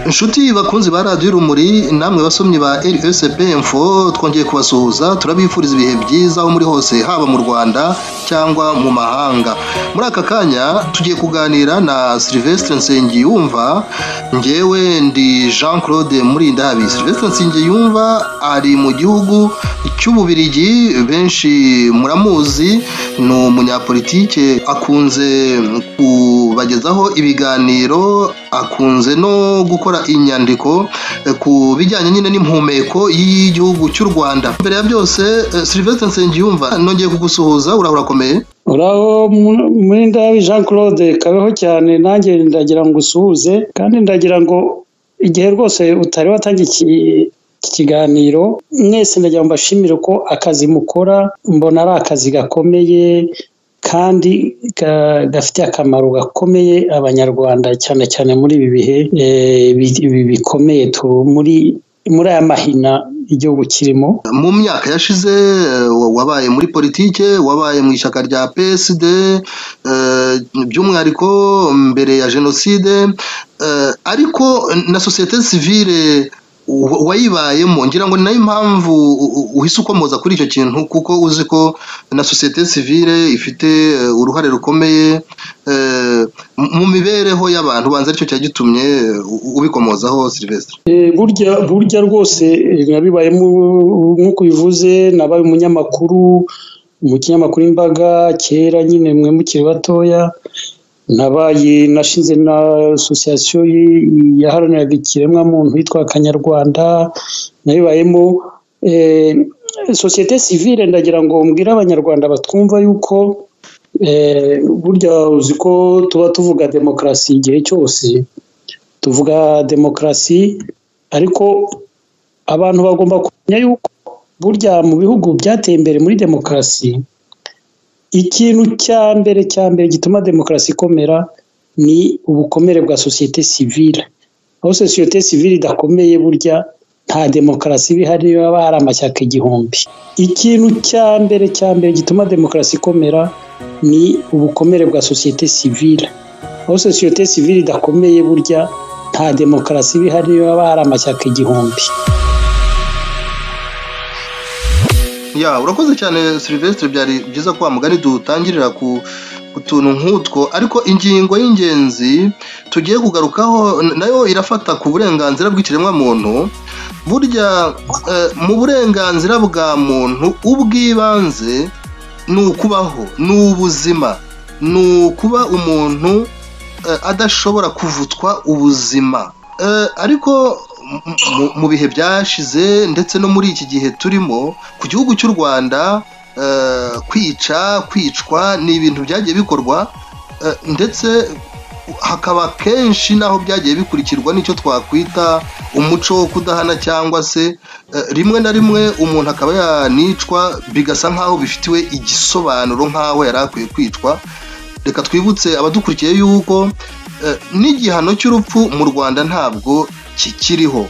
Nshuti bakunzi ba radiyo urumuri namwe basomyi ba RSB info twongeye kubasuhuza turabifuriza ibihe byiza aho muri hose haba mu Rwanda cyangwa mu mahanga muri aka kanya tugiye kuganira na Sylvestre Nsengiyumva njyewe ndi Jean Claude Murindabi Sylvestre Nsengiyumva ari mu gihugu cy'Ububirigi benshi muramuzi ni umunyapolitike akunze kubagezaho ibiganiro akunze no gukora inyandiko ku bijyanye nyine n'impumeko y'igihugu cy'u Rwanda mbere ya byose Sylvestre Nsengiyumva nongeye kugusuhuza urahora akomeye uraho muri ndabi Jean Claude kabeho cyane nanjye ndagira ngo usuhuze kandi ndagira ngo igihe rwose utari watangiye ikiganiro mwese ndagira ngo mbashimire ko akazi mukora mbona ari akazi gakomeye kandi gafitiye akamaro gakomeye abanyarwanda cyane cyane muri ibi bihe bikomeye muri muri aya mahina igihugu kirimo mu myaka yashize wabaye muri politike wabaye mu ishyaka rya PSD by'umwihariko mbere ya jenoside ariko na sosiyete sivile wayibayemo ngira ngo nayo impamvu uhise ukomoza kuri icyo kintu kuko uzi ko na sosiyete sivile ifite uruhare rukomeye mu mibereho y'abantu ubanza aricyo cya gitumye ubikomozaho Sylvestre burya burya rwose nabibayemo nk'uko ubivuze nabaye umunyamakuru mu kinyamakuru imbaga kera nyine mwe mukiri batoya nabaye nashinze na asosiyasiyo yaharaniraga ikiremwamuntu yitwa akanyarwanda nayibayemo sosiyete sivile ndagira ngo mbwire abanyarwanda batwumva yuko burya uzi ko tuba tuvuga demokarasi igihe cyose tuvuga demokarasi ariko abantu bagomba kumenya yuko burya mu bihugu byateye imbere muri demokarasi ikintu cya mbere cya mbere gituma demokarasi ikomera ni ubukomere bwa sosiyete sivile aho sosiyete sivile idakomeye burya nta demokarasi ihari haba hari amashyaka igihumbi ikintu cya mbere cya mbere gituma demokarasi ikomera ni ubukomere bwa sosiyete sivile aho sosiyete sivile idakomeye burya nta demokarasi ihari haba hari amashyaka igihumbi ya urakoze cyane Sylvestre byari byiza ko mugari dutangirira ku utuntu nk'utwo ariko ingingo y'ingenzi tugiye kugarukaho nayo irafata ku burenganzira bw'ikiremwamuntu burya mu burenganzira bwa muntu ubw'ibanze ni ukubaho ni ubuzima ni ukuba umuntu adashobora kuvutwa ubuzima ariko mu bihe byashize ndetse no muri iki gihe turimo ku gihugu cy'u rwanda kwica kwicwa ni ibintu byagiye bikorwa ndetse hakaba kenshi n'aho byagiye bikurikirwa n'icyo twakwita umuco wo kudahana cyangwa se rimwe na rimwe umuntu akaba yanicwa bigasa nk'aho bifitiwe igisobanuro nk'aho yari akwiye kwicwa reka twibutse abadukurikiye yuko n'igihano cy'urupfu mu rwanda ntabwo kikiriho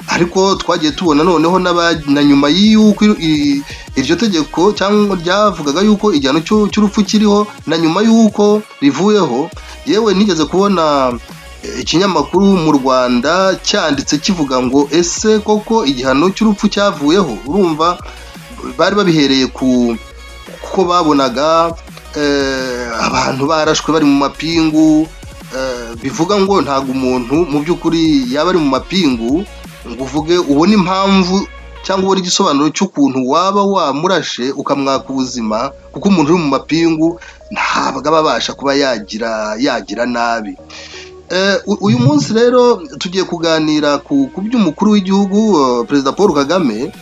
ariko twagiye tubona noneho na nyuma y'uko iryo tegeko cyangwa ryavugaga yuko igihano cy'urupfu kiriho na nyuma y'uko rivuyeho yewe nigeze kubona ikinyamakuru mu rwanda cyanditse kivuga ngo ese koko igihano cy'urupfu cyavuyeho urumva bari babihereye ku kuko babonaga abantu barashwe bari mu mapingu bivuga ngo ntabwo umuntu mu by'ukuri yaba ari mu mapingu ngo uvuge ubone impamvu cyangwa ubone igisobanuro cy'ukuntu waba wamurashe ukamwaka ubuzima kuko umuntu uri mu mapingu ntabwo aba abasha kuba yagira yagira nabi uyu munsi rero tugiye kuganira ku by'umukuru w'igihugu perezida paul kagame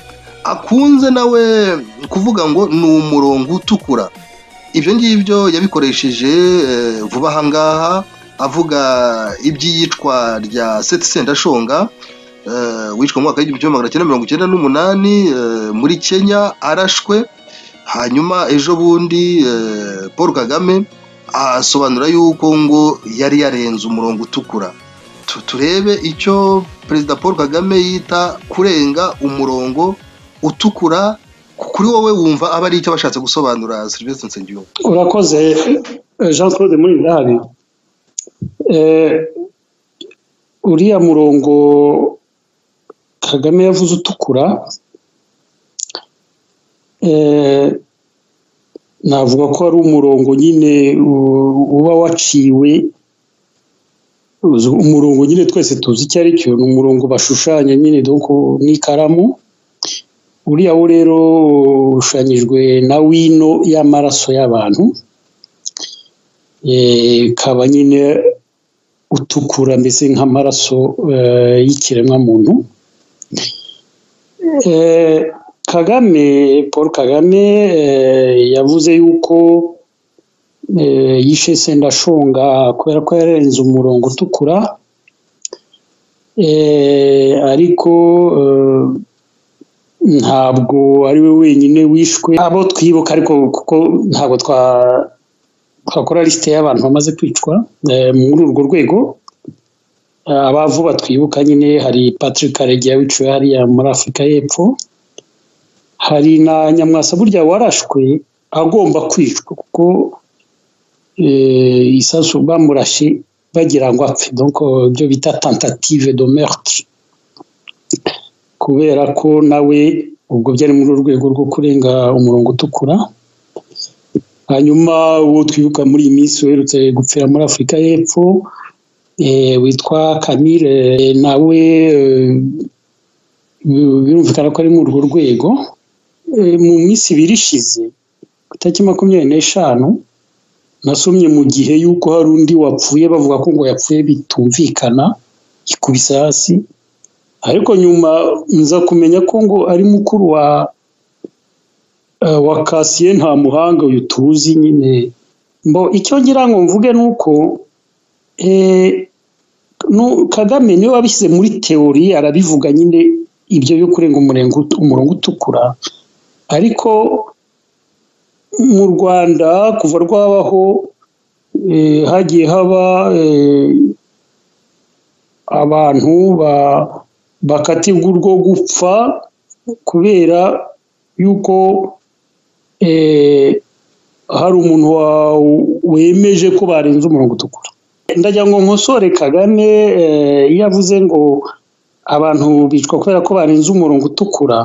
akunze nawe kuvuga ngo ni umurongo utukura ibyo ngibyo yabikoresheje vuba aha ngaha avuga iby'iyicwa rya seti sendashonga wicwa mu mwaka w'igihumbi kimwe magana cyenda mirongo icyenda n'umunani muri kenya arashwe hanyuma ejo bundi paul kagame asobanura yuko ngo yari yarenze umurongo utukura turebe icyo perezida paul kagame yita kurenga umurongo utukura kuri wowe wumva aba ari icyo bashatse gusobanura serivisi nsengiyumva urakoze jean claude muri ndahabi uriya murongo kagame yavuze utukura navuga ko ari umurongo nyine uba waciwe umurongo nyine twese tuzi icyo ari cyo ni umurongo bashushanya nyine n'ikaramu uriya wo rero ushushanyijwe na wino y'amaraso y'abantu ikaba nyine utukura mbese nk'amaraso y'ikiremwamuntu kagame paul kagame yavuze yuko yishe sendashonga kubera ko yarenze umurongo utukura ariko ntabwo ari we wenyine wishwe abo twibuka ariko kuko ntabwo twakora lisite y'abantu bamaze kwicwa muri urwo rwego abavu batwibuka nyine hari patrick karegeya wiciwe hariya muri afurika y'epfo hari na nyamwasa burya warashwe agomba kwicwa kuko isasu bamurashe bagira ngo apfe ibyo bita tentative de meurtre kubera ko nawe ubwo byari muri urwego rwo kurenga umurongo utukura hanyuma uwo twibuka muri iyi minsi uherutse gupfira muri afurika y'epfo witwa kamire nawe birumvikana ko ari muri urwo rwego mu minsi ibiri ishize ku itariki makumyabiri n'eshanu nasomye mu gihe y'uko hari undi wapfuye bavuga ko ngo yapfuye bitumvikana ikubise hasi ariko nyuma nza kumenya ko ngo ari mukuru wa wa kasiye nta muhanga uyu tuzi nyine mbo icyo ngira ngo mvuge ni uko kagame niwe wabishyize muri teori arabivuga nyine ibyo byo kurenga umurongo utukura ariko mu rwanda kuva rwabaho hagiye haba abantu ba bakatirwa urwo gupfa kubera yuko hari umuntu wemeje ko barenze umurongo utukura ndajya ngo nkosore kagame iyo avuze ngo abantu bicwa kubera ko barenze umurongo utukura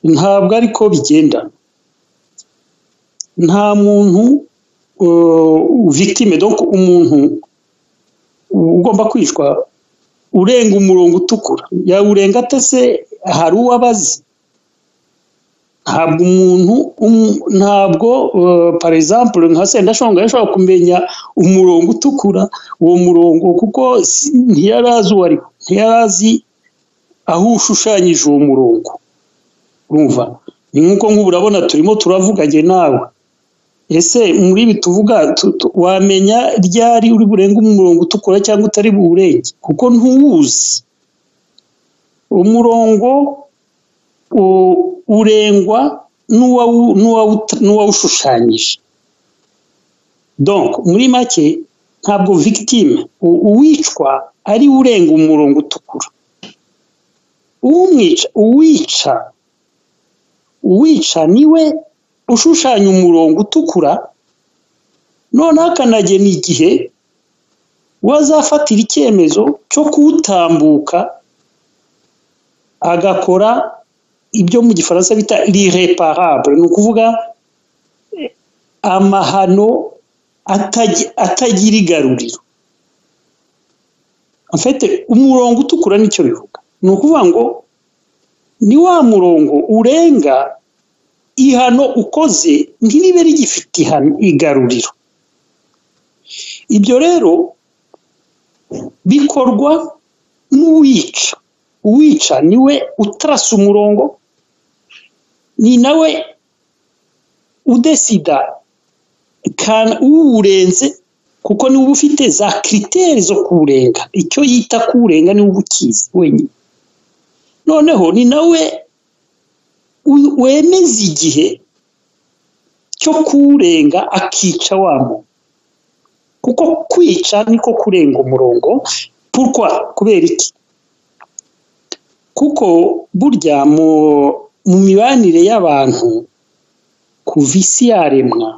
ntabwo ariko bigenda nta muntu victime donc umuntu ugomba kwicwa urenga umurongo utukura yawurenga atese hari uwo abazi ntabwo umuntu ntabwo par exemple nka sendashonga yashobora kumenya umurongo utukura uwo murongo kuko ntiyari azi uwo ariho ntiyari azi aho ushushanyije uwo murongo urumva ni nk'uko nk'ubu urabona turimo turavuganye nawe ese muri ibi tuvuga wamenya ryari uri burenga umurongo utukura cyangwa utari buwurenge kuko ntuwuzi umurongo urengwa n'uwawushushanyije donc muri make ntabwo victime uwicwa ari urenga umurongo utukura uwumwica uwica uwica niwe ushushanya umurongo utukura noneho akanagena igihe wazafatira icyemezo cyo kuwutambuka agakora ibyo mu gifaransa bita rireparable ni ukuvuga amahano atagira igaruriro afite umurongo utukura nicyo bivuga ni ukuvuga ngo ni wa murongo urenga ihano ukoze ntiribe rigifite igaruriro ibyo rero bikorwa n'uwica uwica niwe utarasa umurongo ni nawe udesida uwurenze kuko niwe uba ufite za kiriteri zo kuwurenga icyo yita kuwurenga niwe uba ukizi wenyine noneho ni nawe wemeza igihe cyo kuwurenga akica wa muntu kuko kwica niko kurenga umurongo purwa kubera iki kuko burya mu mibanire y'abantu kuva isi yaremwa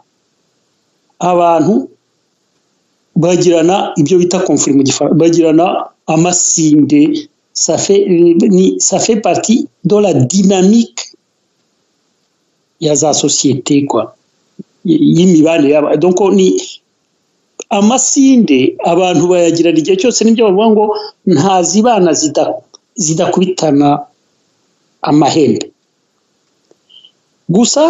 abantu bagirana ibyo bita komfuri bagirana amasinde ça fait ni ça fait partie de la dynamique ya za société quoi y'imibare donc ni amasinde abantu bayagirana igihe cyose nibyo bavuga ngo ntazibana zidakubitana amahembe gusa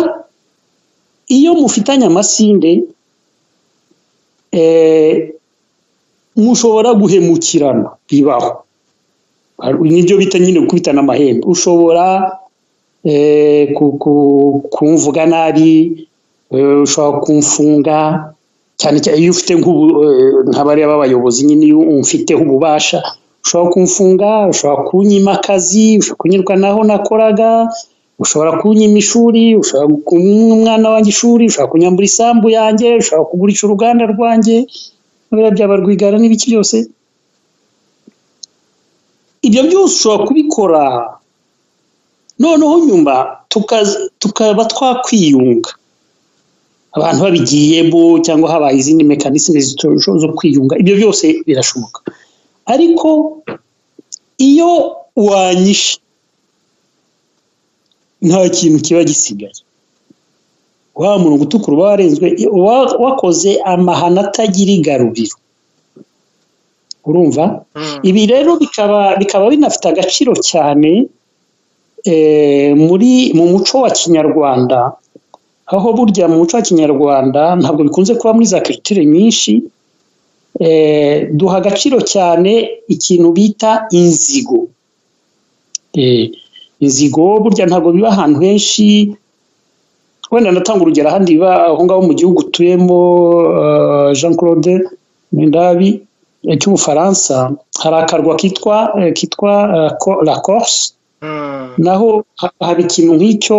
iyo mufitanye amasinde mushobora guhemukirana bibaho nibyo bita nyine gukubitana amahembe ushobora kumvuga nabi ushobora kumfunga cyane cyane iyo ufite nk'abariya b'abayobozi nyine iyo umfiteho ububasha ushobora kumfunga ushobora kunyima akazi ushobora kunyurwa naho nakoraga ushobora kunyima ishuri ushobora kunywa umwana wanjye ishuri ushobora kunyambura isambu yanjye ushobora kugurisha uruganda rwanjye byaba rwigara n'ibiki byose ibyo byose ushobora kubikora noneho nyuma tukaba twakwiyunga abantu babigiyemo cyangwa habaye izindi mekanisme zo kwiyunga ibyo byose birashoboka ariko iyo wanyishe nta kintu kiba gisigaye wa murongo utukura uba warenzwe wakoze amahano atagira igaruriro urumva ibi rero bikaba bikaba binafite agaciro cyane muri mu muco wa kinyarwanda aho burya mu muco wa kinyarwanda ntabwo bikunze kuba muri za kiritire nyinshi duha agaciro cyane ikintu bita inzigo inzigo burya ntabwo biba ahantu henshi wenda natanga urugero ahandi biba aho ngaho mu gihugu utuyemo jean claude Mendabi cy'ubufaransa hari akarwa kitwa kitwa la corse naho haba ikintu nk'icyo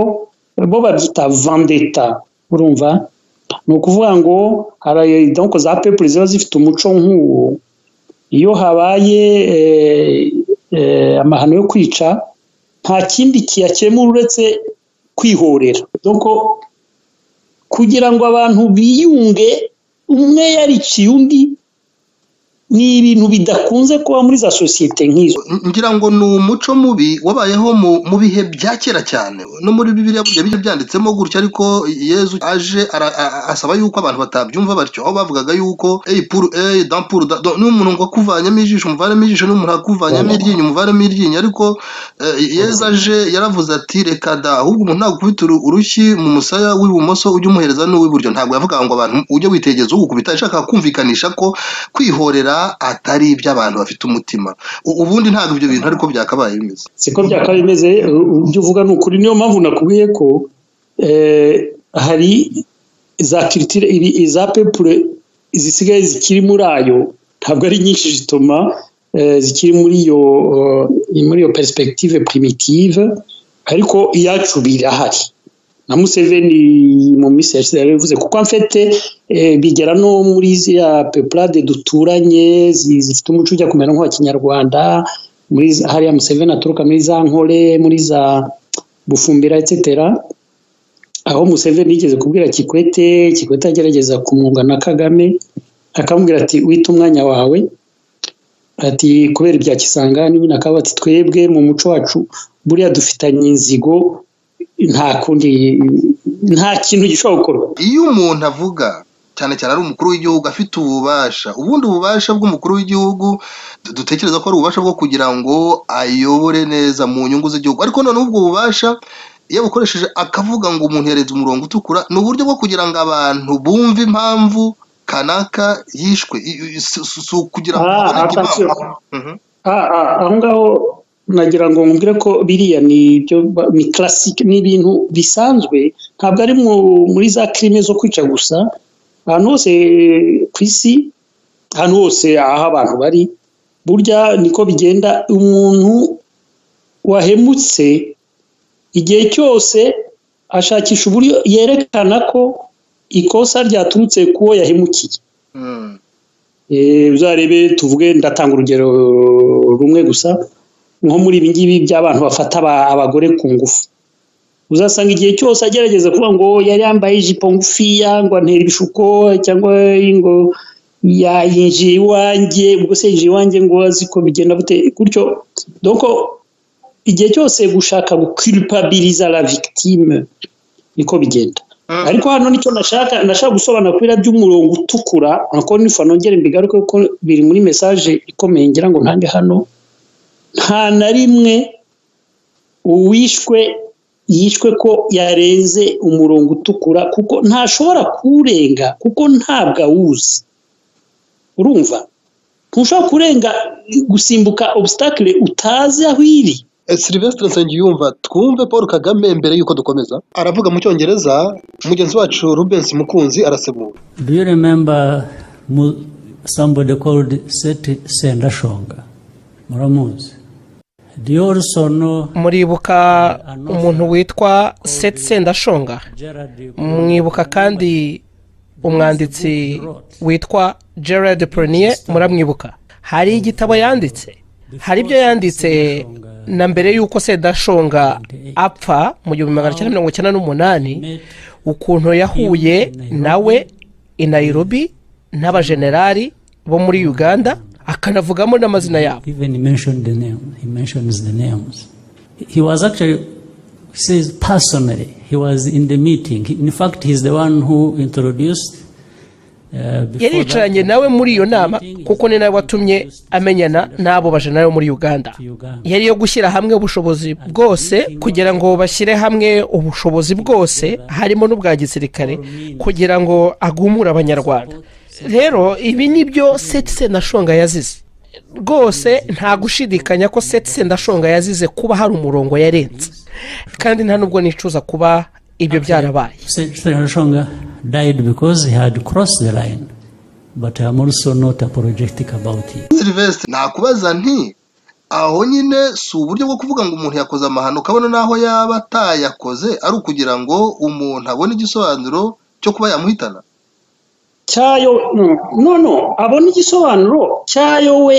bo babyita vandeta urumva ni ukuvuga ngo hari donko za pepure ziba zifite umuco nk'uwo iyo habaye amahano yo kwica nta kindi kiyakemura uretse kwihorera donko kugira ngo abantu biyunge umwe yariciye undi ni ibintu bidakunze kuba muri za sosiyete nk'izo ngira ngo ni umuco mubi wabayeho mu bihe bya kera cyane no muri bibiriya burya bijya byanditsemo gutya ariko yezu aje asaba yuko abantu batabyumva batyo aho bavugaga yuko eyi puru eyi dampuru niba umuntu ngo akuvanyemo ijisho umuvanemo ijisho niba umuntu akuvanyemo iryinyo umuvanemo iryinyo ariko yezu aje yaravuze ati reka da ahubwo umuntu nagukubita urushyi mu musaya w'ibumoso ujye umuhereza n'uw'iburyo ntabwo yavuga ngo abantu ujye witegereza ugukubita ashaka kumvikanisha ko kwihorera atari iby'abantu bafite umutima ubundi ntabwo ibyo bintu ariko byakabaye bimeze siko byakabaye bimeze ibyo uvuga ni ukuri niyo mpamvu nakubwiye ko hari za kiritire iza pepure zisigaye zikiri muri ayo ntabwo ari nyinshi zituma zikiri muri iyo muri iyo perspektive primitive ariko iyacu birahari na museveni mu minsi yashize yarabivuze kuko mfite bigera no muri ziriya pepurade duturanye zifite umuco ujya kumera nk'uwa kinyarwanda muri hariya museveni aturuka muri za nkore muri za bufumbira etsetera aho museveni yigeze kubwira kikwete kikwete agerageza kumwunga na kagame akamubwira ati wita umwanya wawe ati kubera ibya kisangani nyine akaba ati twebwe mu muco wacu buriya dufitanye inzigo nta kundi nta kintu gishobora gukorwa iyo umuntu avuga cyane cyane ari umukuru w'igihugu afite ububasha ubundi ububasha bw'umukuru w'igihugu dutekereza ko ari ububasha bwo kugira ngo ayobore neza mu nyungu z'igihugu ariko noneho ubwo bubasha iyo bukoresheje akavuga ngo umuntu yaretse umurongo utukura ni uburyo bwo kugira ngo abantu bumve impamvu kanaka yishwe si ukugira ngo aho ngaho nagira ngo mbwire ko biriya ni ibyo ni classic ni ibintu bisanzwe ntabwo ari muri za crime zo kwica gusa ahantu hose ku isi ahantu hose aho abantu bari burya niko bigenda umuntu wahemutse igihe cyose ashakisha uburyo yerekana ko ikosa ryaturutse kuwo yahemukiye uzarebe tuvuge ndatanga urugero rumwe gusa nko muri ibi ngibi by'abantu bafata abagore ku ngufu uzasanga igihe cyose agerageza kuvuga ngo yari yambaye ijipo ngufiya ngo antera ibishuko cyangwa ngo yayinjiye iwanjye ubwo se yinjiye iwanjye ngo azi ko bigenda bute gutyo doko igihe cyose gushaka gukiripabiriza la victime niko bigenda ariko hano nicyo nashaka nashaka gusobanura kubera by'umurongo utukura nako nifa nongere mbigaruke kuko biri muri mesaje ikomeye ngira ngo ntange hano nta na rimwe uwishwe yishwe ko yarenze umurongo utukura kuko ntashobora kuwurenga kuko ntabwo awuzi urumva ntushobora kurenga gusimbuka obusitacule utazi aho iri silivesitire nsengiyumva twumve paul kagame mbere y'uko dukomeza aravuga mu cyongereza mugenzi wacu rubensi mukunzi arasemura do you remember somebody called seti sendashonga muramuzi muribuka umuntu witwa seti sendashonga mwibuka kandi umwanditsi witwa gerard purnier muramwibuka hari igitabo yanditse hari ibyo yanditse na mbere y'uko sendashonga apfa mu gihumbi magana cyenda mirongo icyenda n'umunani ukuntu yahuye nawe i Nairobi n'abajenerali bo muri uganda akanavugamo n'amazina yabo yaricaranye nawe muri iyo nama kuko ni nawe watumye amenyana n'abo bajenerali bo muri uganda yari yo gushyira hamwe ubushobozi bwose kugira ngo bashyire hamwe ubushobozi bwose harimo n'ubwa gisirikare kugira ngo agumure abanyarwanda rero ibi ni byo seti sendashonga yazize rwose nta gushidikanya ko seti sendashonga yazize kuba hari umurongo yarenze kandi nta nubwo nicuza kuba ibyo byarabaye seti sendashonga dayidi bikoze hadi korosi de layini bati hamu ruso nota porojegitike abawuti silivesitire nakubaza nti aho nyine si uburyo bwo kuvuga ngo umuntu yakoze amahano ukabona n'aho yaba atayakoze ari ukugira ngo umuntu abone igisobanuro cyo kuba yamuhitana cyayo noneho abona igisobanuro cyayo we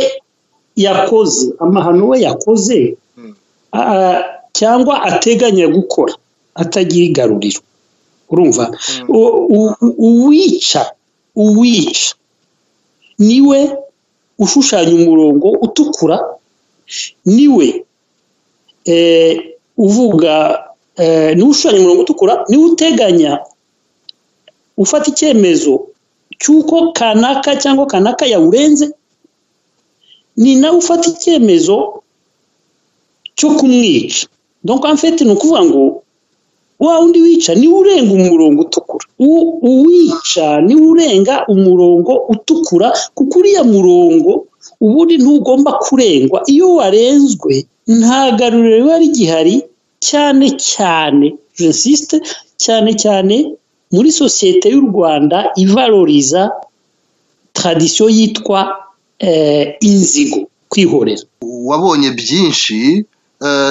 yakoze amahano we yakoze cyangwa ateganya gukora atagira igaruriro urumva uwica uwica niwe ushushanya umurongo utukura niwe uvuga niwe ushushanya umurongo utukura niwe uteganya ufata icyemezo cy'uko kanaka cyangwa kanaka yawurenze ni nawe ufata icyemezo cyo kumwica donko amfete ni ukuvuga ngo wa wundi wica niwe urenga umurongo utukura uwica niwe urenga umurongo utukura kuko uriya murongo ubundi ntugomba kurengwa iyo warenzwe nta garuriro riba rigihari cyane cyane jenoside cyane cyane muri sosiyete y'u rwanda ivaroriza tradisiyo yitwa inzigo kwihorera wabonye byinshi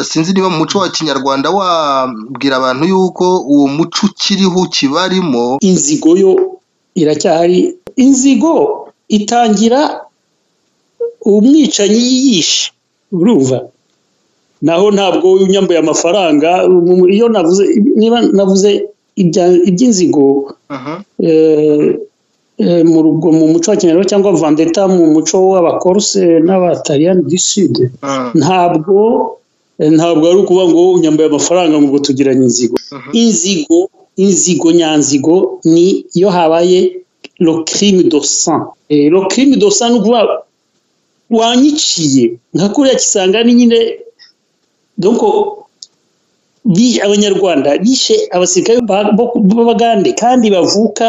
sinzi niba mu muco wa kinyarwanda wabwira abantu yuko uwo muco ukiriho kibarimo inzigo yo iracyahari inzigo itangira umwicanyi yiyishe urumva naho ntabwo unyambuye amafaranga iyo navuze niba navuze iby'inzigo mu muco wa kinyarwanda cyangwa vandeta mu muco w'abakoruse n'abataliyani du sud ntabwo ntabwo ari ukuvuga ngo unyambaye amafaranga ngo tugiranye inzigo inzigo inzigo nyanzigo ni iyo habaye locrime dosan locrime dosan ni ukuvuga wanyiciye nka kuriya kisanga ni nyine abanyarwanda bishe abasirikare b'abagande kandi bavuka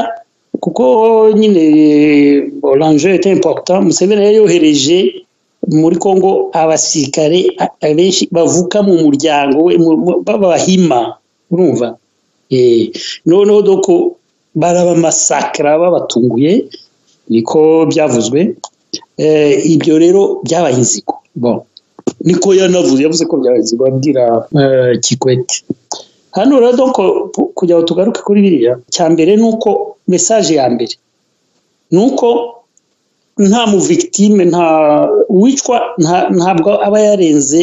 kuko nyine oranje itayimpakita museveni yari yohereje muri congo abasirikare benshi bavuka mu muryango we b'abahima urumva noneho doko barabamasakara babatunguye niko byavuzwe ibyo rero byabaye inzigo niko yanavuze yavuze ko byarenze babwira kikwete hano rero kugira ngo tugaruke kuri biriya cya mbere ni uko mesaje ya mbere ni uko nta muvigitime nta uwicwa ntabwo aba yarenze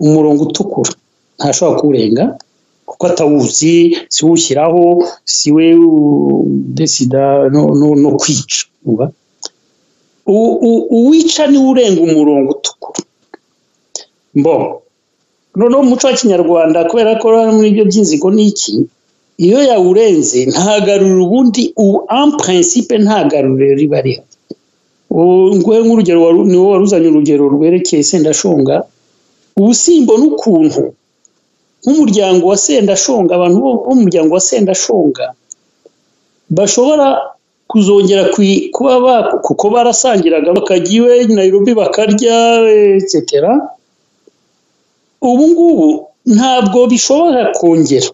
umurongo utukura ntashobora kuwurenga kuko atawuzi si we ushyiraho si we udesida no kwica uwica niwe urenga umurongo utukura mbo noneho umuco wa kinyarwanda kubera ko muri ibyo by'inzigo ni iki iyo yawurenze ntagarura ubundi ubu amprensipe ntagarure riba rihari nguhe nk'urugero ni wowe waruzanye urugero rwerekeye sendashonga ubusimbo n'ukuntu nk'umuryango wa sendashonga abantu bo mu muryango wa sendashonga bashobora kuzongera kuba kuko barasangiraga bakajya iwe nayirobi bakarya etsetera ubu ngubu ntabwo bishobora kongera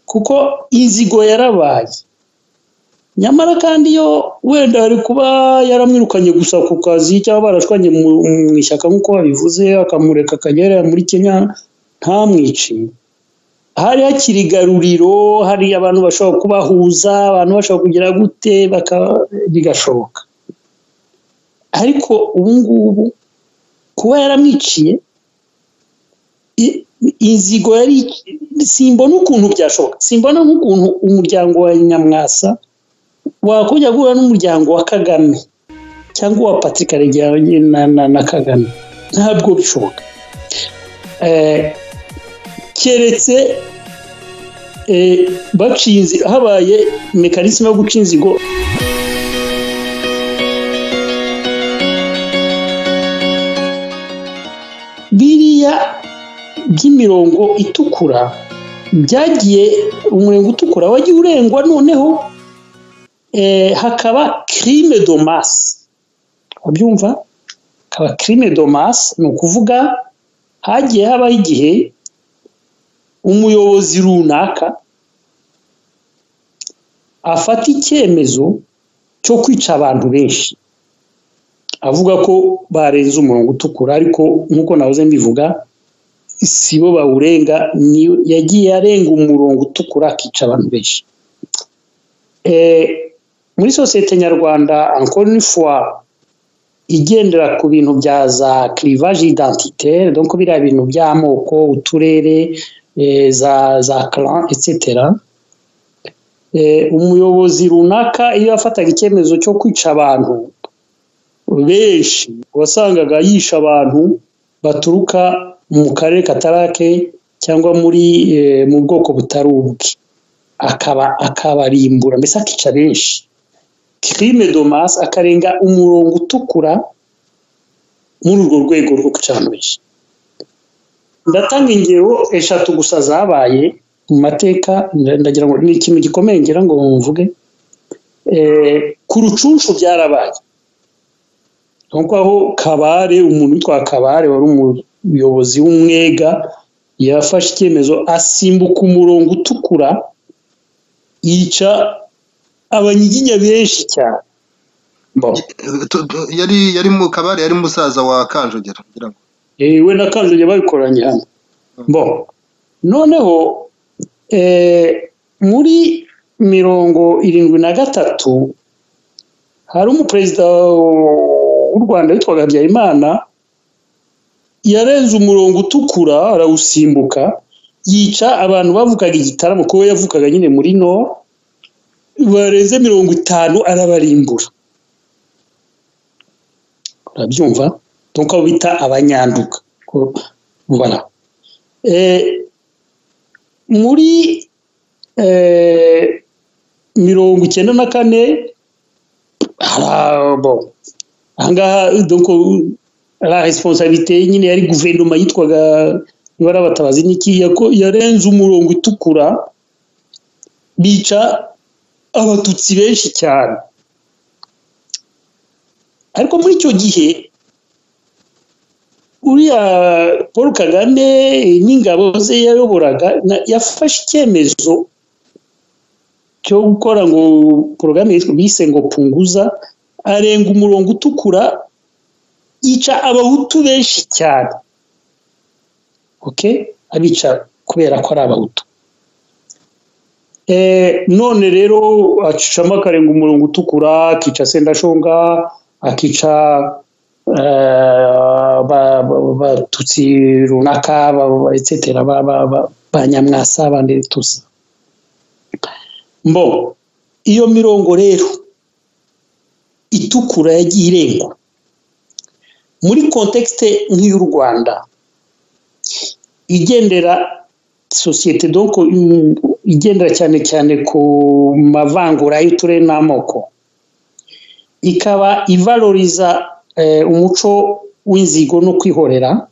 kuko inzigo yarabaye nyamara kandi iyo wenda hari kuba yaramwirukanye gusa ku kazi cyangwa barashwanye mu ishyaka nk'uko babivuze akamureka akajya muri kenya ntamwiciye hari hakiri igaruriro hari abantu bashobora kubahuza abantu bashobora kugira gute bigashoboka ariko ubu ngubu kuba yaramwiciye inzigo yari simbona ukuntu byashoboka simbona nk'ukuntu umuryango wa nyamwasa wakujya guhura n'umuryango wa kagame cyangwa uwa patrick arigiranye na kagame ntabwo bishoboka keretse bacinze habaye mekanisme yo guca inzigo biriya by'imirongo itukura byagiye umurengo utukura wagiye urengwa noneho hakaba kirime domasi wabyumva hakaba kirime domasi ni ukuvuga hagiye habaho igihe umuyobozi runaka afata icyemezo cyo kwica abantu benshi avuga ko barenze umurongo utukura ariko nk'uko nahoze mbivuga si bo bawurenga yagiye arenga umurongo utukura akica abantu benshi muri sosiyete nyarwanda ankonifwa igendera ku bintu bya za kirivaje identitaire donc biriya bintu by'amoko uturere za za karan etc umuyobozi runaka iyo yafataga icyemezo cyo kwica abantu benshi wasangaga yisha abantu baturuka mu karere katarake cyangwa muri mu bwoko butari ubwe akaba akabarimbura mbese akica benshi kirime domasi akarenga umurongo utukura muri urwo rwego rwo kwica abantu benshi ndatanga ingero eshatu gusa zabaye mu mateka ndagira ngo ni ikintu gikomeye ngira ngo mvuge ku rucunshu byarabaye nk'uko aho kabare umuntu witwa kabare wari umuyobozi w'umwega yafashe icyemezo asimbuka umurongo utukura yica abanyiginya benshi cyane yari yari mu kabare yari musaza wa kanjogera kugira ngo we na kanjogera babikoranye hano bo noneho muri mirongo irindwi na gatatu hari umuperezida w'u rwanda witwaga habyarimana yarenze umurongo utukura arawusimbuka yica abantu bavugaga igitaramo kuko yavugaga nyine muri no barenze mirongo itanu arabarimbura urabyumva nk'uko bita abanyanduka muri mirongo icyenda na kane ahangaha la responsabilité nyine yari guverinoma yitwaga niba ari abatabazi n'iki yarenze umurongo utukura bica abatutsi benshi cyane ariko muri icyo gihe uriya paul kagame n'ingabo ze yayoboraga yafashe icyemezo cyo gukora ngo porogaramu bise ngo punguza arenga umurongo utukura yica abahutu benshi cyane abica kubera ko ari abahutu none rero acicamo akarenga umurongo utukura akica sendashonga akica abatutsi runaka etsetera ba nyamwasa abandi tusa mbo iyo mirongo rero itukura yagiye irengwa muri kontekisite nk'iy'u rwanda igendera sosiyete doko igendera cyane cyane ku mavangura y'uturere n'amoko ikaba ivaloriza umuco w'inzigo no kwihorera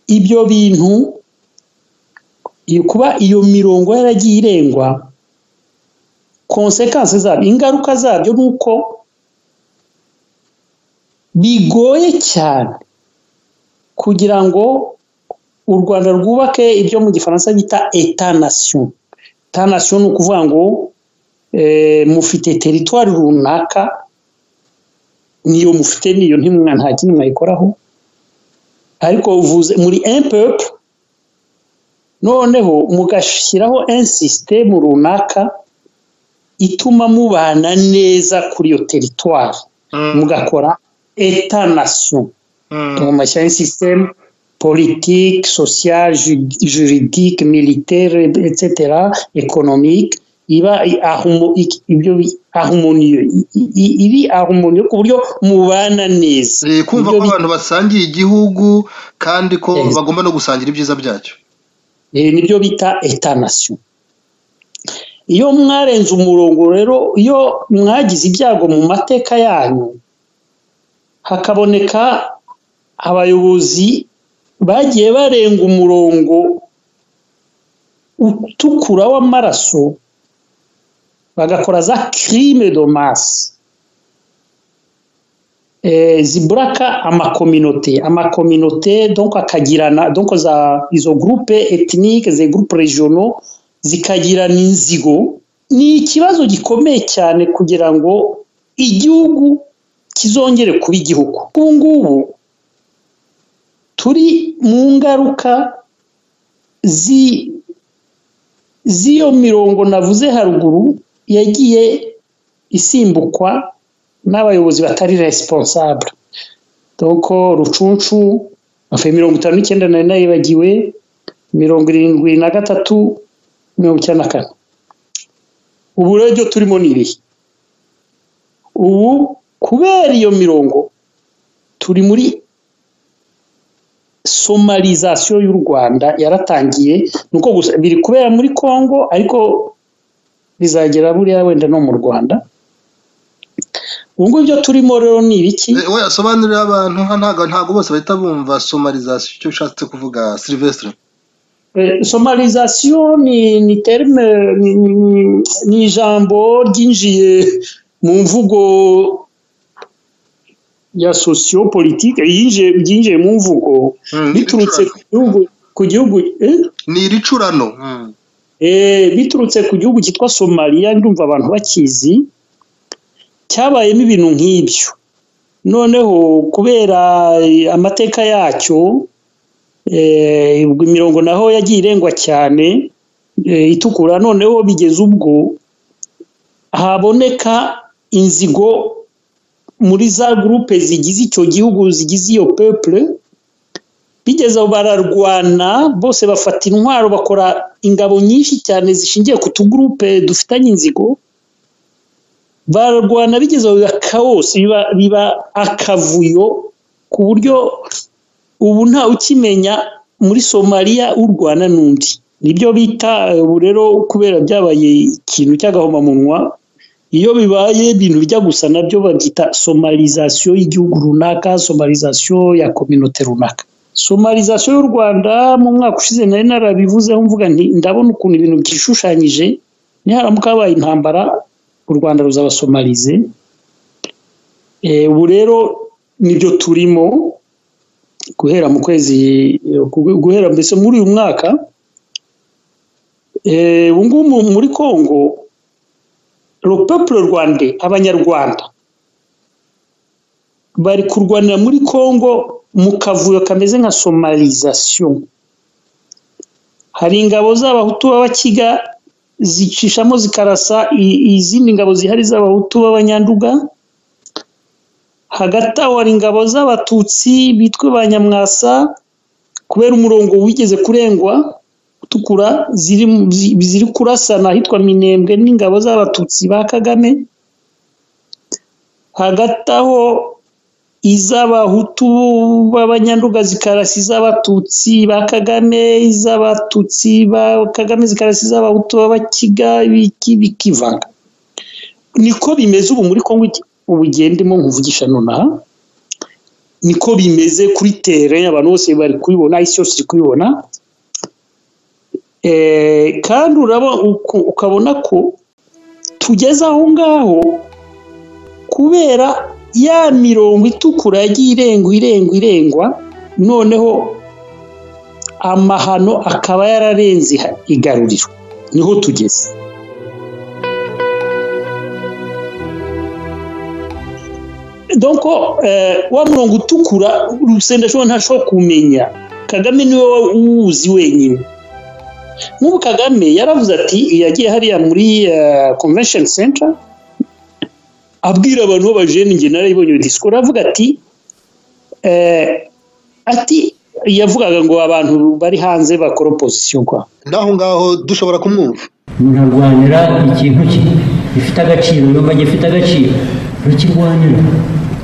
ibyo bintu kuba iyo mirongo yaragiye irengwa konsekansi zabyo ingaruka zabyo ni uko bigoye cyane kugira ngo u rwanda rwubake ibyo mu gifaransa bita etanasiyo etanasiyo ni ukuvuga ngo mufite teritwari runaka niyo mufite niyo nta kintu mwayikoraho ariko uvuze muri empepu noneho mugashyiraho insisitemu runaka ituma mubana neza kuri iyo teritwari mugakora etanasiyo mu mashya y'insisitemu politiki sosiyal juridike militere etc ekonomike iba ahumuniyo iri ahumuniyo ku buryo mubana neza ni kumva ko abantu basangiye igihugu kandi ko bagomba no gusangira ibyiza byacyo nibyo bita etanasiyo iyo mwarenze umurongo rero iyo mwagize ibyago mu mateka yanyu hakaboneka abayobozi bagiye barenga umurongo utukura w'amaraso bagakora za kirime domasi ziburaka amakominote amakominote donko akagirana donko za izo gurupe etinike ze gurupe rejono zikagirana inzigo ni ikibazo gikomeye cyane kugira ngo igihugu kizongere kuba igihugu ubu ngubu turi mu ngaruka z'iyo mirongo navuze haruguru yagiye isimbukwa n'abayobozi batari resiponsabure doko rucuncu bavuye mirongo itanu n'icyenda na nane yibagiwe mirongo irindwi na gatatu mirongo icyenda na kane ubu rero ibyo turimo ni ibihe ubu kubera iyo mirongo turi muri somarizasiyo y'u rwanda yaratangiye nuko gusa biri kubera muri congo ariko bizagera buriya wenda no mu rwanda ubu ngubu ibyo turimo rero ni ibiki we asobanurira abantu ntabwo ntabwo bose bahita bumva somarizasiyo icyo ushatse kuvuga silivesitire somarizasiyo ni terime ni ijambo ryinjiye mu mvugo ya sosiyo politike ryinjiye mu mvugo biturutse ku gihugu ni iricurano biturutse ku gihugu cyitwa somaliya ndumva abantu bakizi cyabayemo ibintu nk'ibyo noneho kubera amateka yacyo imirongo naho yagiye irengwa cyane itukura noneho bigeze ubwo haboneka inzigo muri za gurupe zigize icyo gihugu zigize iyo pepure bigeze bararwana bose bafata intwaro bakora ingabo nyinshi cyane zishingiye ku tugurupe dufitanye inzigo bararwana bigeze biba kaosi biba akavuyo ku buryo ubu nta ukimenya muri somaliya urwana n'undi nibyo bita ubu rero kubera byabaye ikintu cy'agahomamunwa iyo bibaye ibintu bijya gusa nabyo babyita somarizasiyo y'igihugu runaka somarizasiyo ya kominote runaka somarizasiyo y'u rwanda mu mwaka ushize nari narabivuzeho mvuga nti ndabona ukuntu ibintu byishushanyije niharamuka habaye intambara u rwanda ruzabasomarize ubu rero nibyo turimo guhera mu kwezi guhera mbese muri uyu mwaka ubu ngubu muri congo rupapuro rwanda abanyarwanda bari kurwanira muri congo mu kavuyo kameze nka somarizasiyo hari ingabo z'abahutu b'abakiga zicishamo zikarasa izindi ngabo zihari z'abahutu b'abanyanduga hagati aho hari ingabo z'abatutsi bitwa ba nyamwasa kubera umurongo wigeze kurengwa utukura ziri kurasana ahitwa minembwe n'ingabo z'abatutsi ba kagame hagati aho iz'abahutu b'abanyanduga zikarasi iz'abatutsi ba kagame iz'abatutsi ba kagame zikarasi iz'abahutu b'abakiga ibiki bikivanga niko bimeze ubu muri kongo ubugendemo nkuvugisha nonaha niko bimeze kuri tere abantu bose bari kubibona isi yose iri kubibona kandi ukabona ko tugeze aho ngaho kubera ya mirongo itukura yagiye irengwa irengwa irengwa noneho amahano akaba yararenze igaruriro niho tugeze donko wa murongo utukura urusenda ntashobora kumenya kagame niwe uwuzi wenyine n'ubu kagame yaravuze ati yagiye hariya muri convention center abwira abantu b'abajene njye narayibonye iyo disikoro aravuga ati ati yavugaga ngo abantu bari hanze bakora opozisiyo kwa n'aho ngaho dushobora kumwumva murarwanira ikintu gifite agaciro yumva gifite agaciro ntukirwanira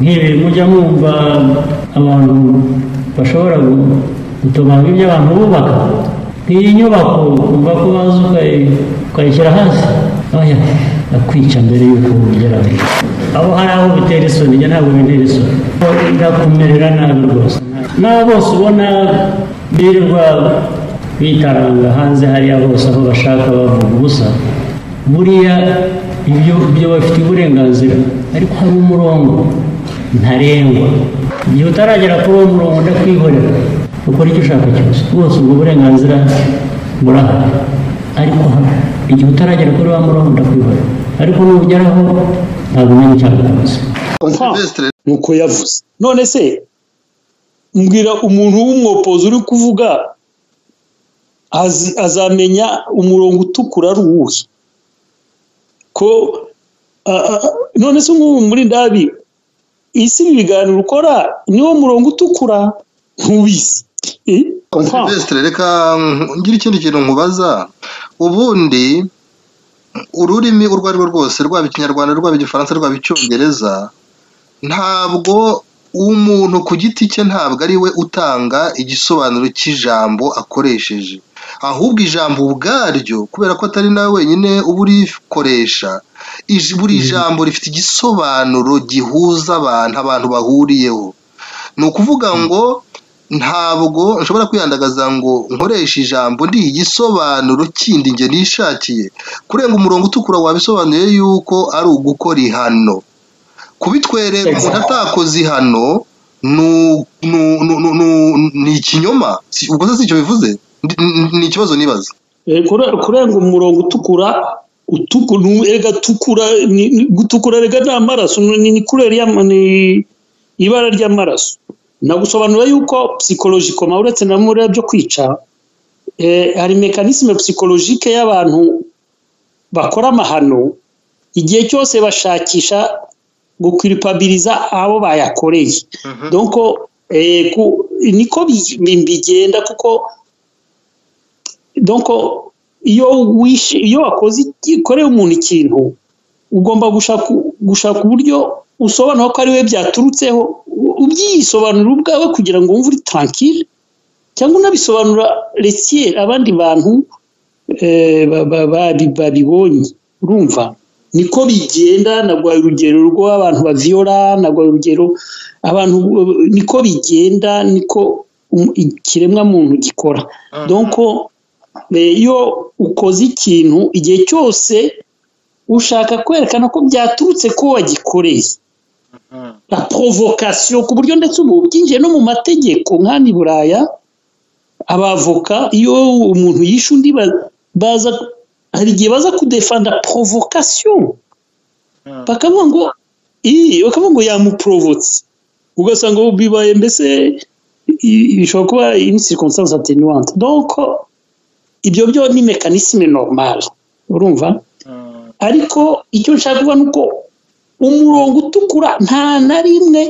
nk'ibi mujya mwumva abantu bashobora gutobanura ibyo abantu bubaka nk'iyi nyubako uva ko baza ukayishyira hasi akwica mbere y'uko ugera aho hari aho bitera isoni njye ntabwo bintera isoni irakumerera nabi rwose n'abo bose ubona birirwa bitaranga hanze hariya bose aho bashaka bavuga ubusa buriya ibyo byo bafite uburenganzira ariko hari umurongo ntarengwa igihe utaragera kuri uwo murongo ndakwihorera ukora icyo ushaka cyose bose ubwo burenganzira burahari ariko igihe utaragera kuri wa murongo ndakwihora ariko nugeraho ntabwo umenya icyo abikunze nuko yavuze none se mbwira umuntu w'umwopozi uri kuvuga azamenya umurongo utukura ari uwuhe ko none se nk'ubu muri ndabi isi ibi biganiro ukora niwo murongo utukura ntubizi silvestre reka ngira ikindi kintu nkubaza ubundi ururimi urwo ari rwo rwose rwaba ikinyarwanda rwaba igifaransa rwaba icyongereza ntabwo umuntu ku giti cye ntabwo ari we utanga igisobanuro cy'ijambo akoresheje ahubwo ijambo ubwaryo kubera ko atari nawe wenyine uba urikoresha buri jambo rifite igisobanuro gihuza abantu abantu bahuriyeho ni ukuvuga ngo ntabwo nshobora kwiyandagaza ngo nkoreshe ijambo ndi igisobanuro kindi njye nishakiye kurenga umurongo utukura wabisobanuye yuko ari ugukora ihano kubitwerera umuntu atakoze ihano ni ikinyoma ubwo se si icyo bivuze ni ikibazo nibaza kurenga umurongo utukura gutukura rega ni amaraso ni ibara ry'amaraso nagusobanura yuko psikologiko uretse na muriya byo kwica hari mekanisme psikologike y'abantu bakora amahano igihe cyose bashakisha gukwiripabiriza abo bayakoreye donko niko bigenda kuko donko iyo wishe iyo wakoze ikoreye umuntu ikintu ugomba gushaka uburyo usobanura ko ari we byaturutseho ubyisobanura ubwawe kugira ngo wumve uri tankire cyangwa unabisobanura resiye abandi bantu babibonye urumva niko bigenda nagwaye urugero rw'abantu baviyora nagwaye urugero abantu niko bigenda niko ikiremwamuntu gikora donko iyo ukoze ikintu igihe cyose ushaka kwerekana ko byaturutse ko wagikoreye na porovokasiyo ku buryo ndetse ubu byinjiye no mu mategeko nk'ani buraya abavoka iyo umuntu yishe undi baza hari igihe baza kudefanda porovokasiyo bakavuga ngo iyi bakavuga ngo yamuporovotse ugasanga bibaye mbese bishobora kuba inisirikonsansi atenuwante donko ibyo byo ni mekanisme normale urumva ariko icyo nshaka kuvuga ni uko umurongo utukura nta na rimwe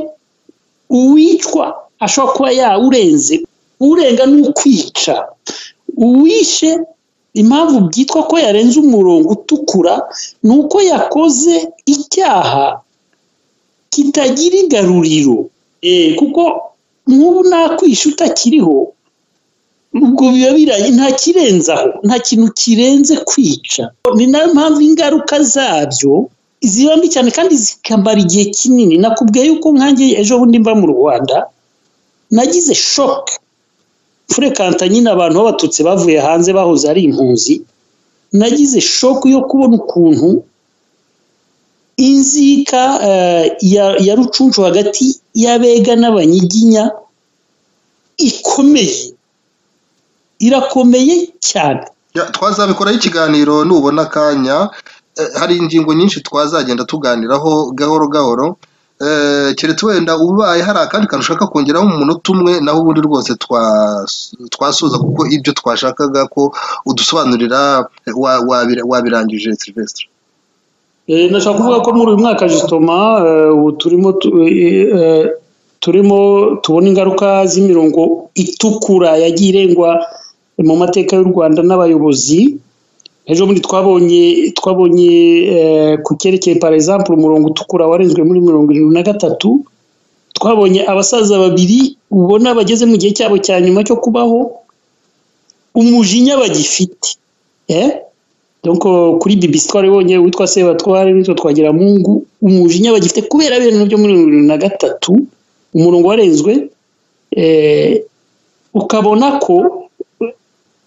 uwicwa ashobora kuba yawurenze urenga ni ukwica uwishe impamvu byitwa ko yarenze umurongo utukura ni uko yakoze icyaha kitagira igaruriro kuko nk'ubu nta kwishyura utakiriho ubwo biba biranye nta kirenzaho nta kintu kirenze kwica ni nayo mpamvu ingaruka zabyo ziba mbi cyane kandi zikamara igihe kinini nakubwiye yuko nkange ejo bundi mba mu rwanda nagize shoke furekanta nyine abantu b'abatutsi bavuye hanze bahoze ari impunzi nagize shoke yo kubona ukuntu inzika ya rucuncu hagati y'abega n'abanyiginya ikomeye irakomeye cyane twazabikoraho ikiganiro nubona akanya hari ingingo nyinshi twazagenda tuganiraho gahoro gahoro keretse wenda ubaye hari akandi kantu ushaka kongeraho mu munota umwe naho ubundi rwose twasuza kuko ibyo twashakaga ko udusobanurira wabirangije silvestre nashaka kuvuga ko muri uyu mwaka jisitoma ubu turimo turimo tubona ingaruka z'imirongo itukura yagiye irengwa mu mateka y'u rwanda n'abayobozi ejo bundi twabonye twabonye ku cyerekeye parayizampure umurongo utukura warenzwe muri mirongo irindwi na gatatu twabonye abasaza babiri ubona bageze mu gihe cyabo cya nyuma cyo kubaho umujinya bagifite kuri bibisi twari bonyine witwa sebatware nitwo twagira mungu umujinya bagifite kubera bene byo muri mirongo irindwi na gatatu umurongo warenzwe ukabona ko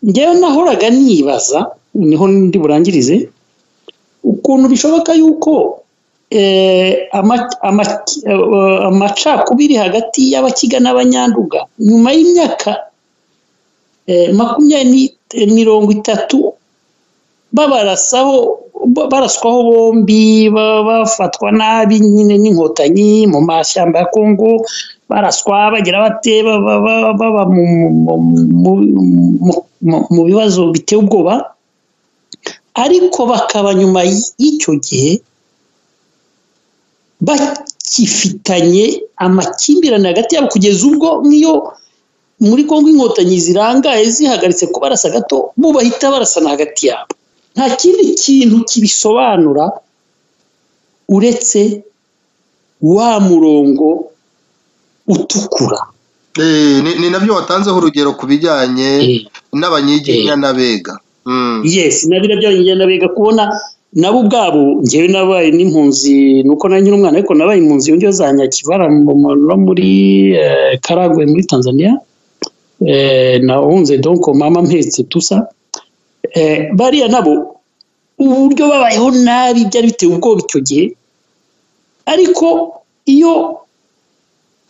ngewe nahoraga nibaza niho ndi burangirize ukuntu bishoboka yuko amacakubiri hagati y'abakiga n'abanyanduga nyuma y'imyaka makumyabiri mirongo itatu babarasaho baraswaho bombi bafatwa nabi nyine n'inkotanyi mu mashyamba ya kongo baraswa bagira bate baba mu bibazo biteye ubwoba ariko bakaba nyuma y'icyo gihe bakifitanye amakimbirane hagati yabo kugeza ubwo n'iyo muri kongo inkotanyi zirangaye zihagaritse ku barasa gato bo bahita barasana hagati yabo nta kindi kintu kibisobanura uretse wa murongo utukura ni nabyo watanzeho urugero ku bijyanye n'abanyiginya n'abega yesi nabyo byonyine n'abega kubona nabo ubwabo ngewe nabaye n'impunzi nuko na nyiri umwana ariko nabaye impunzi yongera za nyakivara no muri karagwe muri tanzania nahunze donko mama mpetse tusa bariya nabo uburyo babayeho nabi byari biteye ubwoba icyo gihe ariko iyo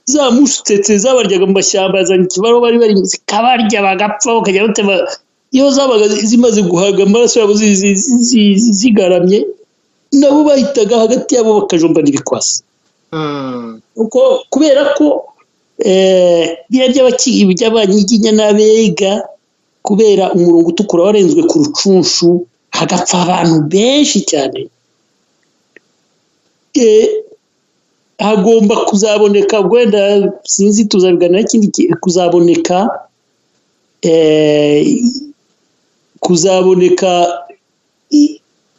za mushutetse zabaryaga mu mashyamba yazanye ikibaro bari bari zikabarya bagapfa bakajya batema iyo zabaga zimaze guhaga amaraso yabo zigaramye nabo bahitaga hagati yabo bakajombana ibikwasi kubera ko by'abanyiginya n'abega kubera umurongo utukura warenzwe ku rucunshu hagapfa abantu benshi cyane hagomba kuzaboneka wenda sinzi tuzabiganiraho ikindi kuzaboneka kuzaboneka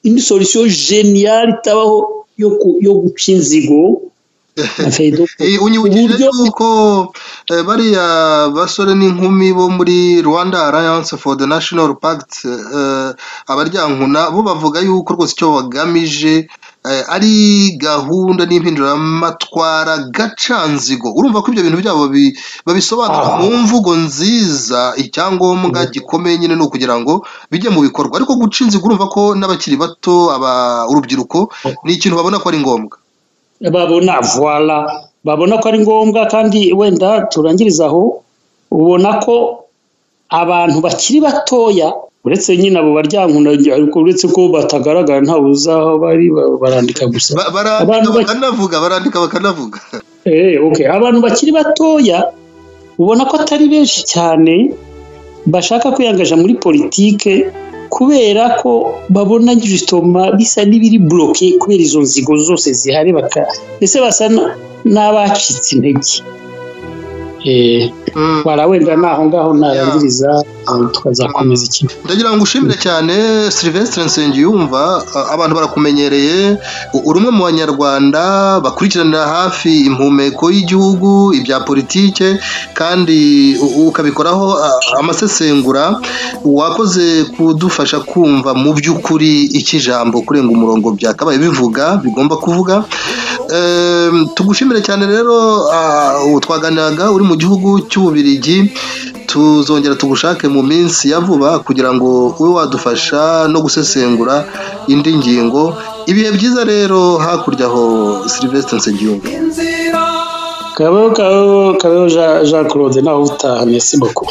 indi sorisiyo jeniyari itabaho yo guca inzigo unyibukije yuko bariya basore n'inkumi bo muri rwanda alliance for the national pact abaryankuna bo bavuga yuko rwose icyo bagamije ari gahunda n'impinduramatwara gacanzigo urumva ko ibyo bintu byabo babisobanura mu mvugo nziza icyangombwa gikomeye nyine ni ukugira ngo bijye mu bikorwa ariko guca inzigo urumva ko n'abakiri bato urubyiruko ni ikintu babona ko ari ngombwa babona vuwara babona ko ari ngombwa kandi wenda turangiriza aho ubona ko abantu bakiri batoya uretse nyine abo baryankunda uretse ko batagaragara ntawe uzi aho bari barandika gusa barandika barandika bakanavuga abantu bakiri batoya ubona ko atari benshi cyane bashaka kwiyangaja muri politike kubera ko babona gisitoma bisa n'ibiri buroke kubera izo nzigo zose zihari baka mbese basa n'abacitse intege wara wenda naho ngaho narangiriza tukazakomeza ikintu ndagira ngo ushimire cyane silivesitire nsengiyumva abantu barakumenyereye uri umwe mu banyarwanda bakurikiranira hafi impumeko y'igihugu ibya politike kandi ukabikoraho amasesengura wakoze kudufasha kumva mu by'ukuri iki jambo kurenga umurongo byakabaye bivuga bigomba kuvuga tugushimire cyane rero twaganiraga uri mu gihugu cy'ububirigi tuzongera tugushake mu minsi ya vuba kugira ngo ube wadufasha no gusesengura indi ngingo ibihe byiza rero hakurya aho silivesitire nsengiyumva kabeho kabeho kabeho jean claude nawe utaha mesi boko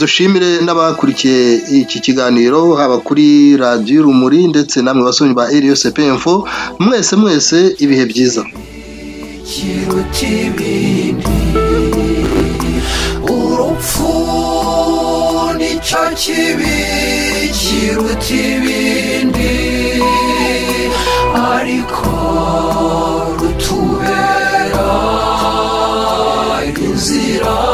dushimire n'abakurikiye iki kiganiro haba kuri radiyo rumuri ndetse namwe basomyi ba eriyo sepemfo mwese mwese ibihe byiza urupfu nicyo kibi kiruta ibindi ariko rutubera inzira